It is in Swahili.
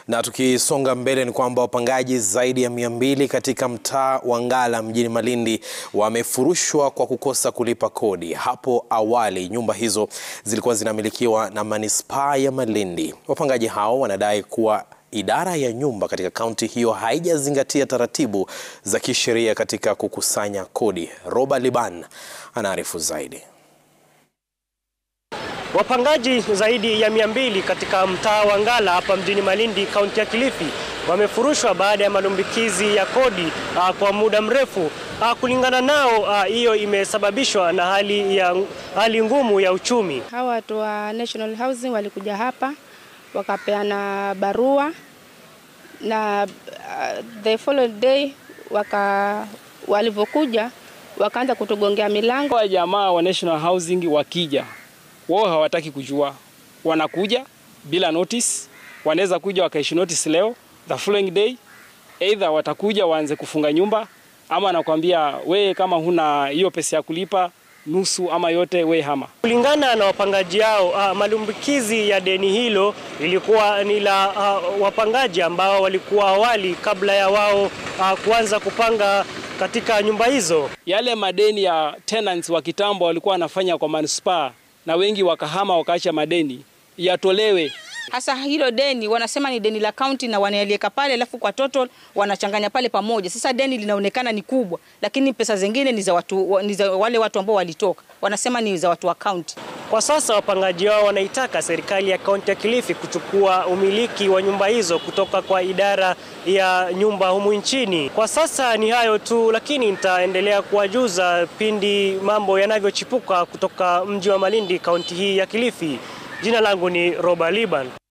Na tukisonga mbele ni kwamba wapangaji zaidi ya mia mbili katika mtaa wa Ngala mjini Malindi wamefurushwa kwa kukosa kulipa kodi. Hapo awali nyumba hizo zilikuwa zinamilikiwa na manispaa ya Malindi. Wapangaji hao wanadai kuwa idara ya nyumba katika kaunti hiyo haijazingatia taratibu za kisheria katika kukusanya kodi. Roba Liban anaarifu zaidi. Wapangaji zaidi ya mia mbili katika mtaa wa Ngala hapa mjini Malindi, kaunti ya Kilifi wamefurushwa baada ya malumbikizi ya kodi uh, kwa muda mrefu. Uh, kulingana nao hiyo uh, imesababishwa na hali, ya, hali ngumu ya uchumi. Hawa watu wa National Housing walikuja hapa wakapeana barua na uh, the following day waka walivyokuja wakaanza kutugongea milango. Wa jamaa wa National Housing wakija wao hawataki kujua, wanakuja bila notice. Wanaweza kuja wakaishi notice leo, the following day either watakuja waanze kufunga nyumba, ama anakuambia we, kama huna hiyo pesa ya kulipa nusu ama yote, we hama. Kulingana na wapangaji hao, uh, malumbikizi ya deni hilo ilikuwa ni la uh, wapangaji ambao walikuwa awali kabla ya wao uh, kuanza kupanga katika nyumba hizo. Yale madeni ya tenants wa kitambo walikuwa wanafanya kwa manispaa na wengi wakahama wakaacha madeni yatolewe. Hasa hilo deni wanasema ni deni la kaunti na wanaliweka pale, alafu kwa total wanachanganya pale pamoja. Sasa deni linaonekana ni kubwa, lakini pesa zingine ni za watu, ni za wale watu ambao walitoka, wanasema ni za watu wa kaunti. Kwa sasa wapangaji wao wanaitaka serikali ya kaunti ya Kilifi kuchukua umiliki wa nyumba hizo kutoka kwa idara ya nyumba humu nchini. Kwa sasa ni hayo tu, lakini nitaendelea kuwajuza pindi mambo yanavyochipuka kutoka mji wa Malindi, kaunti hii ya Kilifi. Jina langu ni Roba Liban.